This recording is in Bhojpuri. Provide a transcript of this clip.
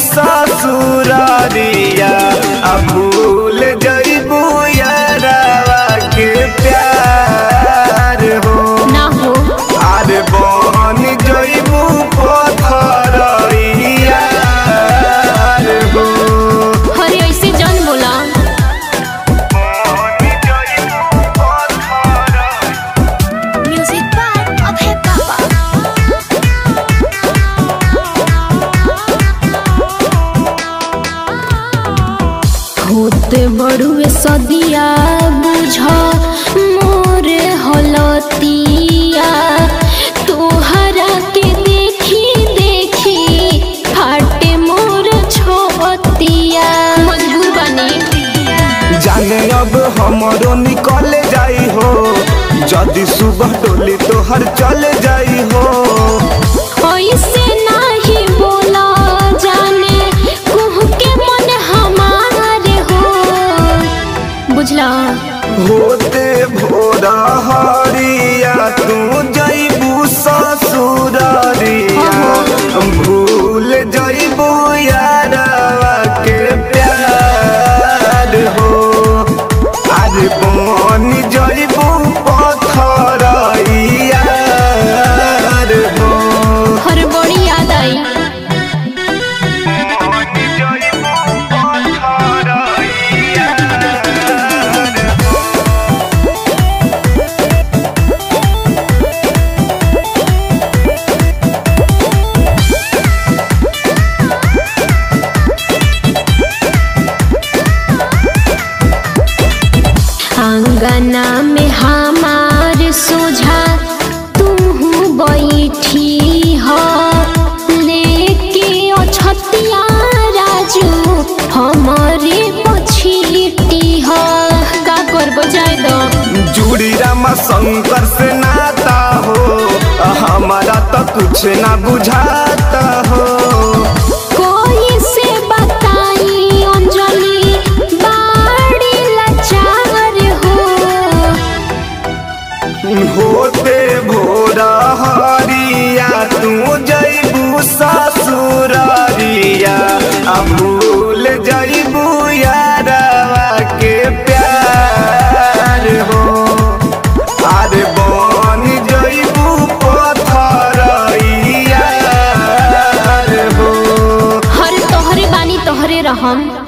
ससुरारिया आ भूल जइबू यारावा के प्यार हो ना हो अरे बन जइबू पथरिया हो हरे ऐसे जन बोला म्यूजिक बाय अभय पापा होते बड़ुए सदिया बुझ मोर हलतिया तोहरा के देखी देखी फाटे मोर छोतिया मजबूर बनी जाने अब हमरो निकल जाई हो जदि सुबह डोली तोहर चल जाई हो ऐसे नाही बोला जाने कुह के मन हमारे हो बुझला होते भोरा हरिया तू जइबू ससुरारिया भूल जइबू यारवा के प्यार हो अरे बन जइबू पथरिया हो हर बड़ी याद आई आंगना में हमार सोझा तू बैठी हो लेके अछतिया राजू हमारे पछीटी हो का करबो जाय दो जुड़ी रामा शंकर से नाता हो हमारा तो कुछ ना बुझाता हो कोई से बताई अंजलि बाड़ी लाचार हो होते भोरा हरिया तू जइबू ससुरारिया आ भूल जइबू यारवा के प्यार हो अरे बन जइबू पथरिया हो हर तोहरे बानी तोहरे रहम